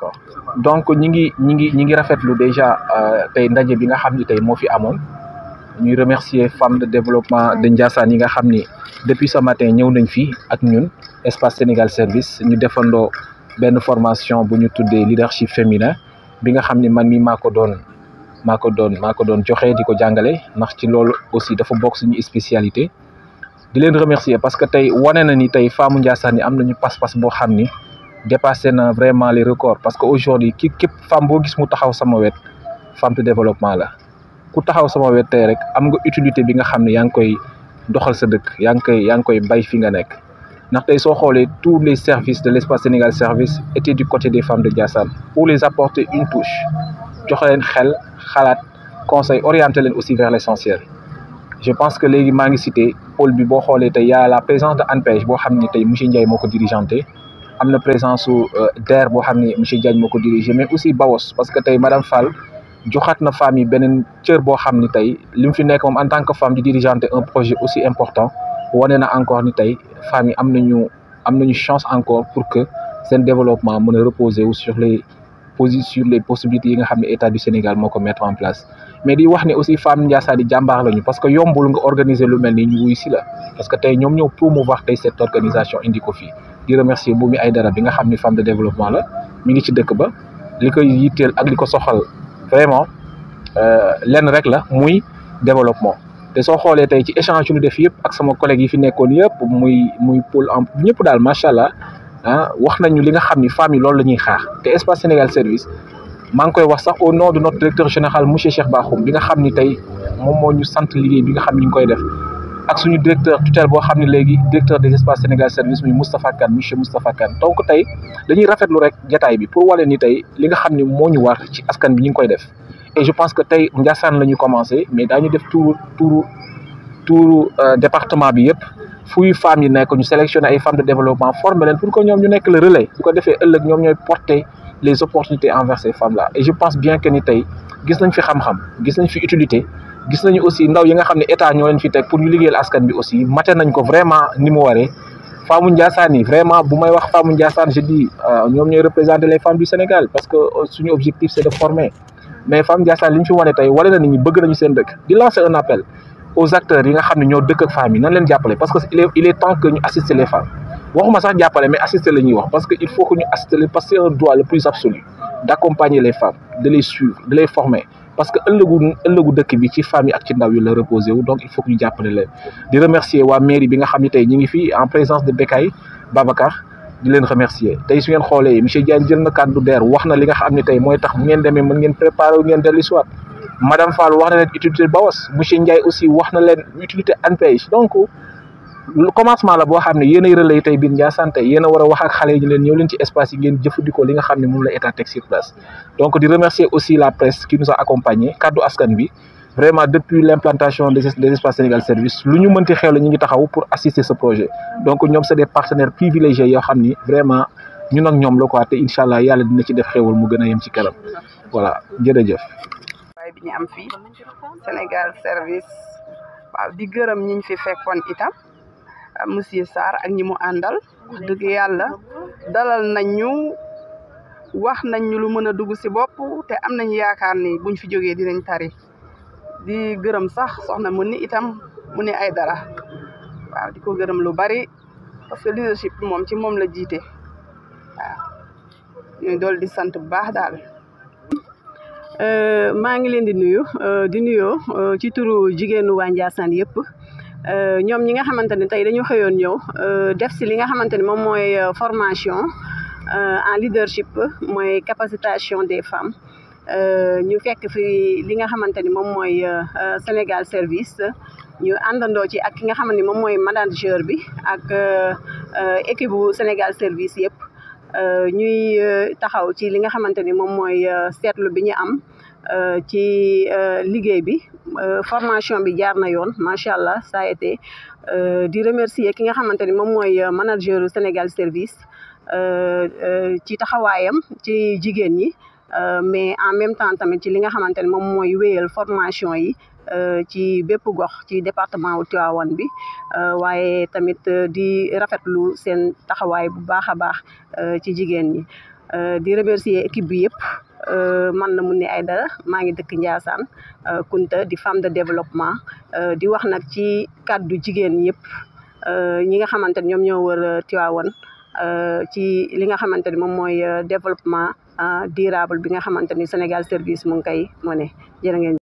d'accord donc ñi ngi ñi ngi ñi ngi rafetlu déjà tey ndaje bi nga xam ni tey moo fi amoon ñuy remercier femmes de développement de Ndiassane yi nga xam ni depuis ce matin ñëw nañ fi ak ñun espace Sénégal service ñu defandoo benn formation bu ñu tuddee leadership féminin bi nga xam ni man mi maa ko doon maa ko doon maa ko doon joxe di ko jàngale ndax ci loolu aussi dafa bokk suñu spécialité di leen remercier parce que tey wane na ni tey femme Ndiassane yi am nañu pas-pas boo xam ni dépassé na vraiment les records parce que aujourd'hui ki képp femme boo gis mu taxaw sama wet femme de développement la ku taxaw sama wet tey rek am nga utilité bi nga xam ne yaa ngi koy doxal sa dëkk yaa ngi koy yaa ngi koy bay fi nga nekk ndax tey soo xoolee tous les services de l'espace Sénégal service étaient du côté des femmes de Ndiassane pour les apporter une touche jox leen xel xalaat conseil orienter leen aussi vers l'essentiel je pense que léegi maa ngi cité pôle bi boo xoolee tey y a la présence de ANPEJ boo xam ni tey monsieur Ndiaye moo ko dirigeanté am na présence su DER boo xam ni monsieur Diagne moo ko dirigé mais aussi Bawos parce que tey madame Fall joxaat na femme yi beneen cër boo xam ni tey li mu fi nekk moom en tant que femme di dirigeanté un projet aussi important wane na encore ni tey femmes yi am nañu am nañu chance encore pour que seen développement mën a reposer wu sur les posi sur les possibilités yi nga xam ne état du Sénégal moo ko mettre en place mais di wax ne aussi femme Ndiassane yi jàmbaar lañu parce que yombul nga organiser lu mel ni ñu wuy si la parce que tey ñoom ñoo promouvoir tey cette organisation indi ko fii di remercier Moumi Aïdara bi nga xam ni femme de développement la mi ngi ci dëkk ba li koy yitteel ak li ko soxal vraiment lenn rek la muy développement te soo xoolee tey ci échange yu ñu def yëpp ak sama collègue yi fi nekkoon yëpp muy muy pôle en ñëpp daal macha allah ah wax nañu li nga xam ni femmes yi loolu la ñuy xaar te espace Sénégal service maa ngi koy wax sax au nom de notre directeur général monsieur Cheikh Bakhoum bi nga xam ni tey moom moo ñu sant liggéey bi nga xam ni ñu ngi koy def ak suñu directeur tutelle boo xam ne léegi directeur des espaces Sénégal service muy Moustapha Kane monsieur Moustapha Kane donc tey dañuy rafetlu rek jataay bi pour wane ni tey li nga xam ni moo ñu war ci askan bi ñu ngi koy def et je pense que tey Ndiassane la ñu commencé mais daañu def tour tour tour département bi yëpp fuy femmes yi nekk ñu sélectionné ay femmes de développement former leen pour que ñoom ñu nekk le relais su ko defee ëllëg ñoom ñooy porter les opportunités envers ces femmes là et je pense bien que ni tey gis nañ fi xam-xam gis nañ fi utilité gis nañu aussi ndaw yi nga xam ne état ñoo leen fi teg pour ñu liggéeyal askan bi aussi mate nañ ko vraiment ni mu waree femmes Ndiassane yi vraiment bu may wax femmes Ndiassane je dis ñoom ñooy représenter les femmes du Sénégal parce que suñu objectif c'est de former mais femmes Ndiassane li ñu fi wane tey wane na nit ñi bëgg nañu seen dëkk di lancer un appel aux acteurs yi nga xam ne ñoo dëkk ak femmes yi nan leen jàppale parce que il est il est temps que ñu assister les femmes waxuma sax jàppale mais assister la ñuy wax parce que il faut que ñu assister leen parce que c'est un droit le plus absolu d'accompagner les femmes de les suivre de les former parce que ëllëgu ëllëgu dëkk bi ci femmes yi ak ci ndaw yi la reposé wu donc il faut que ñu jàppale leen di remercier waa mairie bi nga xam ne tey ñu ngi fii en présence de Bekay Babacar di leen remercier tey su ngeen xoolee monsieur Diagne jël na kàddu DER wax na li nga xam ne tey mooy tax bu ngeen demee mën ngeen préparer wu ngeen dellu si waat madame Fall wax na leen utilité Baos monsieur Ndiaye aussi wax na leen utilité ANPEJ donc commencement la boo xam ne yéen ay relais tey biir Ndiassane tey yéen a war a wax ak xale yi ñu leen ñëw leen ci espace yi ngeen jëfandikoo li nga xam ne moom la état teg sur place donc di remercier aussi la presse qui nous a accompagné kaddu askan bi vraiment depuis l'implantation des des espaces Sénégal service lu ñu mënti xew la ñu ngi taxaw pour assister ce projet donc ñoom c'est des partenaires privilégiés yoo xam ni vraiment ñun ak ñoom la quoi te incha allah yàlla dina ci def xewal mu gën a yem ci kanam voilà jërëjëf. waaye bi ñu am fii Sénégal service waaw di gërëm ñi ñu fi fekkoon itam monsieur Sarr ak ñi mu àndal wax dëgg yàlla dalal nañ ñu wax nañ ñu lu mën a dugg si bopp te am nañ yaakaar ni buñ fi jógee dinañ tari di gërëm sax soxna mu ni itam mu ni ay dara waaw di ko gërëm lu bari parce que leadership moom ci moom la jiite waaw ñuy dool di sant bu baax daal maa ngi leen di nuyu di nuyoo ci turu jigéenu waa Ndiassane yëpp ñoom ñi nga xamante ne tey dañu xëyoon ñëw def si li nga xamante ne moom mooy formation en leadership mooy capacitation des femmes ñu fekk fi li nga xamante ni moom mooy Sénégal service ñu àndandoo ci ak ki nga xamante ni moom mooy manager bi ak équipe bu Sénégal service yëpp ñuy taxaw ci li nga xamante ni moom mooy seetlu bi ñu am ci liggéey bi formation bi jaar na yoon macha allah ça a été di remercier ki nga xamante ni moom mooy manager Sénégal service ci taxawaayam ci jigéen ñi mais en même temps tamit ci li nga xamante ni moom mooy wéyal formation yi ci bépp gox ci département wu Tivaouane bi waaye tamit di rafetlu seen taxawaay bu baax a baax ci jigéen ñi di remercier équipe bi yëpp man la Mouni Aidara maa ngi dëkk Ndiassane Kunta di femme de développement di wax nag ci kàddu jigéen yëpp ñi nga xamante ne ñoom ñoo wër Tivaouane ci li nga xamante ni moom mooy développement durable bi nga xamante ni Sénégal service mu ngi koy mu ne jërë ngeen